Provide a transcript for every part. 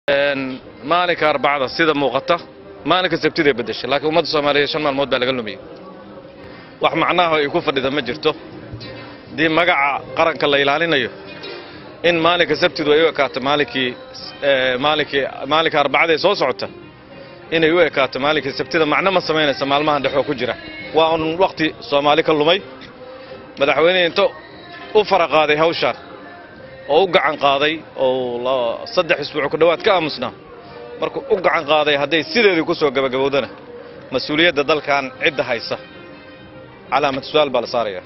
maalinka arbacada sida muuqata maalinka sabtiday beddeshay laakiin ummadda soomaaliyeed shan maalmood baa laga lumiyey wax macnaha ay ku fadhida ma jirto haddii magaca qaranka la ilaalinayo in maalinka sabtidu ay u ekaato maalinkii maalinkii maalinka arbacada ee soo socota inay u ekaato maalinkii sabtida macno ma samaynaysa maalmahan dhexoo ku jira waa un wakhti soomaali ka lumay madaxweynihii inta u fara qaaday hawshaan oo u gacan qaaday oo saddex isbuuc ku dhowaad ka aamusnaa markuu u gacan qaaday hadday sideedii ku soo gabagabowdana mas-uuliyadda dalkan cidda haysa calaamad su-aal baa la saarayaa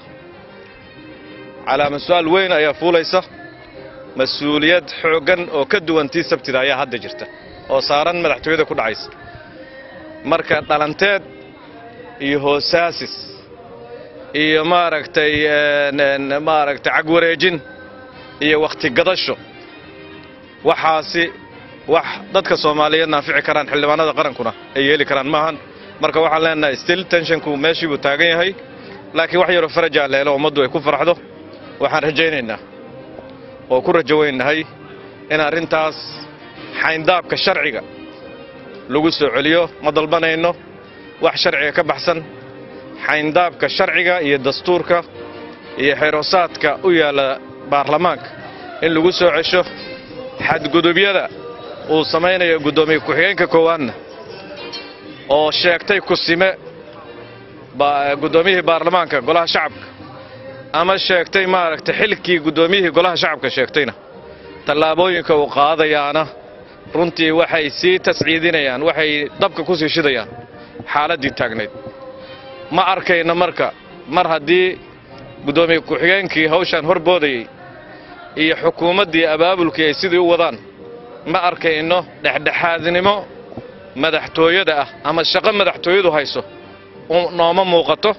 calaamad su-aal weyn ayaa fuulaysa mas-uuliyad xooggan oo ka duwan tii sabtida ayaa hadda jirta oo saaran madaxtooyada ku dhacaysa marka dhalanteed iyo hoosaasis iyo maaragtay maaragtay cagwareejin iyo wakhti gadasho waxaasi wax dadka soomaaliyeed naafici karaan xildhibaanada qarankuna ay yeeli karaan maahan marka waxaan leenahay still tenshonku meeshii buu taagan yahay laakiin wax yaroo farajaa leelo ummaddu ay ku faraxdo waxaan rajaynaynaa oo ku rajo weynahay in arrintaas xayndaabka sharciga lagu soo celiyo ma dalbanayno wax sharciga ka baxsan xayndaabka sharciga iyo dastuurka iyo xeeroosaadka u yaalla baarlamaanka in lagu soo cesho xadgudubyada uu samaynayo guddoomiye ku-xigeenka koowaadna oo sheegtay kusime guddoomiyihii baarlamaanka golaha shacabka ama sheegtay maaragtay xilkii guddoomiyihii golaha shacabka sheegtayna tallaabooyinka uu qaadayaana runtii waxay sii tasciidinayaan waxay dabka ku sii shidayaan xaaladdii taagnayd ma arkayno marka mar haddii guddoomiye ku-xigeenkii hawshaan hor boodayey iyo xukuumaddii abaabulkii ay sidii u wadaan ma arkayno dhexdhexaadnimo madaxtooyada ah ama shaqo madaxtooyadu hayso nooma muuqato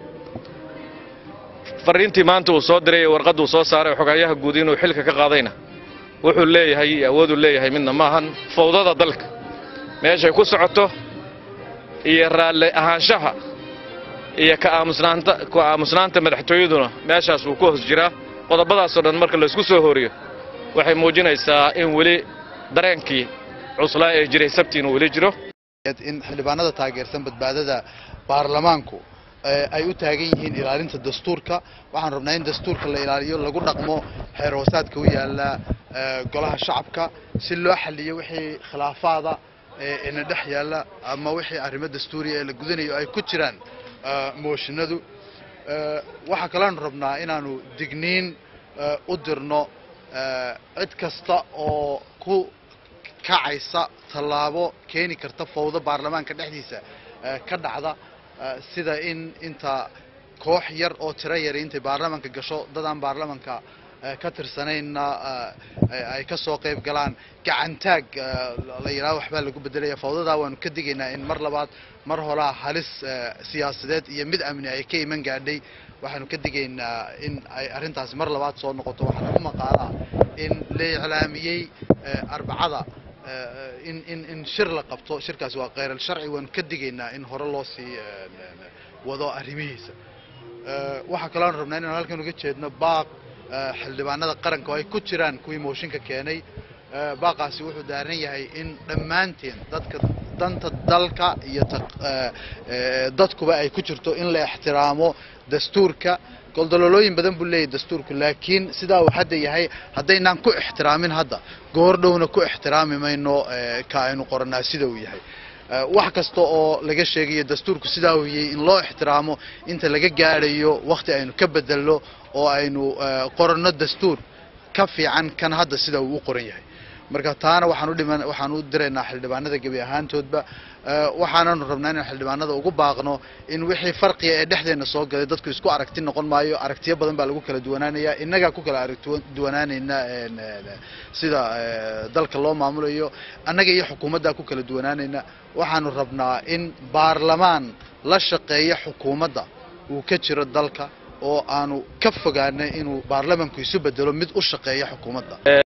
farriintii maanta uu soo diray ee warqadduu soo saaray xogaayaha guud inuu xilka ka qaadayna wuxuu leeyahay iyo awooduu leeyahay midna maahan fawdada dalka meeshay ku socoto iyo raalli ahaanshaha iyo ka aamusnaanta ku aamusnaanta madaxtooyaduna meeshaas wuu ku hoos jiraa qodobadaasoo dhan marka laysku soo horiyo waxay muujinaysaa in weli dareenkii cuslaa ee jiray sabtiin uu weli jiro in xildhibaanada taageersan badbaadada baarlamaanku ay u taagan yihiin ilaalinta dastuurka waxaan rabnaa in dastuurka la ilaaliyo lagu dhaqmo xeer hoosaadka u yaala golaha shacabka si loo xaliyo wixii khilaafaada ina dhex yaalla ama wixii arrimo dastuuriya ee la gudanayo ay ku jiraan mooshinadu waxaa kaloonu rabnaa inaanu digniin u dirno cid kasta oo ku kacaysa tallaabo keeni karta fawdo baarlamaanka dhexdiisa ka dhacda sida in inta koox yar oo tiro yari intay baarlamaanka gasho dadaan baarlamaanka ka tirsanayna ay ka soo qayb galaan gacantaag la yidhaho waxbaa lagu bedelaya fawdadaa waanu ka digaynaa in mar labaad mar horaa halis siyaasadeed iyo mid amni ay ka iman gaadhay waxaanu ka digaynaa in ay arrintaasi mar labaad soo noqoto waxaana ku maqaalaa in la iclaamiyey arbacada in in in shir la qabto shirkaasi waa kheyral sharci waanu ka digaynaa in hore loo sii wado arrimihiisa waxaa kaloon rabnaa inaan halkan uga jeedno baaq xildhibaanada qaranka oo ay ku jiraan kuwii mooshinka keenay baaqaasi wuxuu daaran yahay in dhammaanteen dadka danta dalka iyo dadkuba ay ku jirto in la ixtiraamo dastuurka goldololooyin badan buu leeyahy dastuurku laakiin sidaa uu hadda yahay haddaynaan ku ixtiraamin hadda goor dhowna ku ixtiraami mayno ka aynu qoranaa sida uu yahay wax kasta oo laga sheegayo dastuurku sidaa uu yahay in loo ixtiraamo inta laga gaadhayo wakhti aynu ka bedelno oo aynu qoranno dastuur ka fiican kan hadda sida uu u qoran yahay marka taana waxaan u dhiman waxaan u diraynaa xildhibaanada gebi ahaantoodba waxaananu rabnaa inaan xildhibaanada ugu baaqno in wixii farqiga ee dhexdeena soo galay dadku isku aragti noqon maayo aragtiyo badan baa lagu kala duwanaanaya innagaa ku kala aragduwanaanayna sida dalka loo maamulayo annaga iyo xukuumaddaa ku kala duwanaanayna waxaanu rabnaa in baarlamaan la shaqeeya xukuumadda uu ka jiro dalka oo aanu ka fogaanay inuu baarlamanku isu bedelo mid u shaqeeya xukuumadda